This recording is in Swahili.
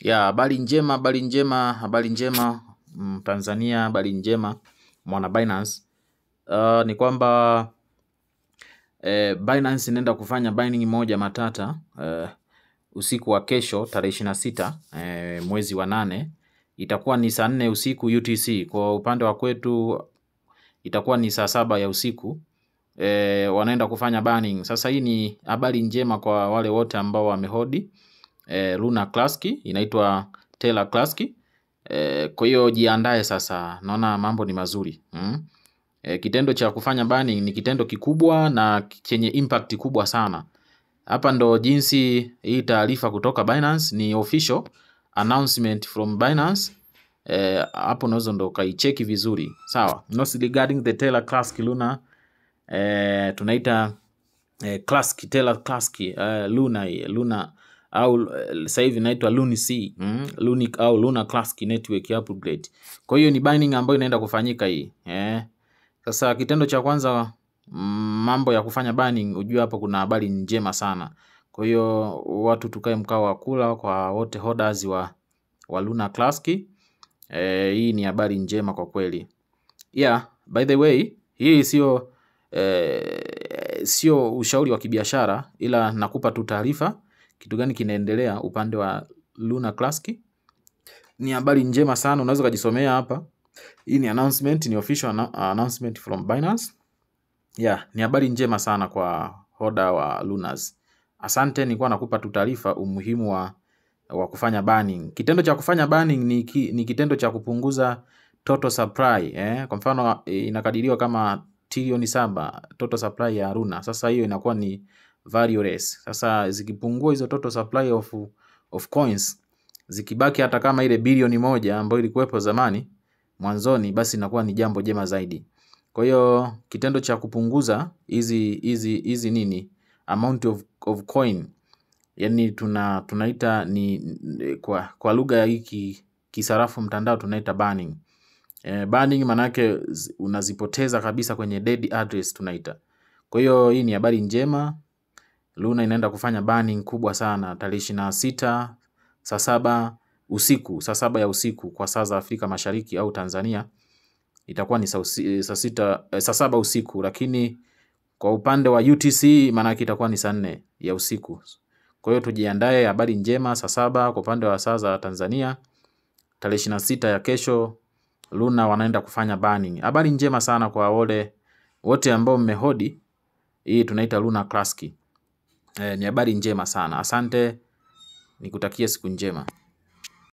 Ya, habari njema, habari njema, habari njema Tanzania, habari njema mwana Binance. Uh, ni kwamba eh, Binance inaenda kufanya binding moja matata eh, usiku wa kesho tarehe ishirini na sita eh, mwezi wa nane itakuwa ni saa nne usiku UTC. Kwa upande wa kwetu itakuwa ni saa saba ya usiku eh, wanaenda kufanya burning. Sasa hii ni habari njema kwa wale wote ambao wamehodi eh, Luna Classic inaitwa Terra Classic eh, kwa hiyo jiandae sasa, naona mambo ni mazuri mm? Eh, kitendo cha kufanya burning ni kitendo kikubwa na chenye impact kubwa sana. Hapa ndo jinsi hii taarifa kutoka Binance ni official announcement from Binance. Eh, hapo unaweza ndo ukaicheki vizuri sawa. Notes regarding the Terra Classic Luna eh, tunaita eh, Classic Terra Classic eh, Luna hii, Luna au eh, sasa hivi inaitwa Luni C mm? Luni au Luna Classic Network upgrade. Kwa hiyo ni binding ambayo inaenda kufanyika hii eh. Sasa kitendo cha kwanza mm, mambo ya kufanya burning, ujue hapo kuna habari njema sana. Kwa hiyo watu tukae mkao wa kula kwa wote holders wa, wa Luna Classic. Eh, hii ni habari njema kwa kweli. Yeah, by the way, hii sio eh, sio ushauri wa kibiashara ila nakupa tu taarifa kitu gani kinaendelea upande wa Luna Classic. Ni habari njema sana, unaweza ukajisomea hapa. Hii ni announcement, ni official annou- announcement from Binance. Yeah, ni habari njema sana kwa hoda wa Lunas. Asante, nilikuwa nakupa tu taarifa umuhimu wa, wa kufanya burning. Kitendo cha kufanya burning ni, ki, ni kitendo cha kupunguza total supply eh. Kwa mfano eh, inakadiriwa kama trilioni saba total supply ya Luna. Sasa hiyo inakuwa ni valueless. Sasa zikipungua hizo total supply of, of coins zikibaki hata kama ile bilioni moja ambayo ilikuwepo zamani mwanzoni, basi inakuwa ni jambo jema zaidi. Kwa hiyo kitendo cha kupunguza hizi hizi hizi nini amount of, of coin yani tuna tunaita ni ni- kwa, kwa lugha ya hiki kisarafu mtandao tunaita burning. Eh, burning maanake zi- unazipoteza kabisa kwenye dead address tunaita. Kwa hiyo hii ni habari njema. Luna inaenda kufanya burning kubwa sana tarehe ishirini na sita saa saba usiku, saa saba ya usiku kwa saa za Afrika Mashariki au Tanzania itakuwa ni saa usi- saa sita eh, saa saba usiku, lakini kwa upande wa UTC maanake itakuwa ni saa nne ya usiku. Kwa hiyo tujiandae, habari njema saa saba kwa upande wa saa za Tanzania, tarehe ishirini na sita ya kesho Luna wanaenda kufanya burning. Habari njema sana kwa wale wote ambao mmehodi hii tunaita Luna Classic. Eh, ni habari njema sana. Asante, nikutakie siku njema.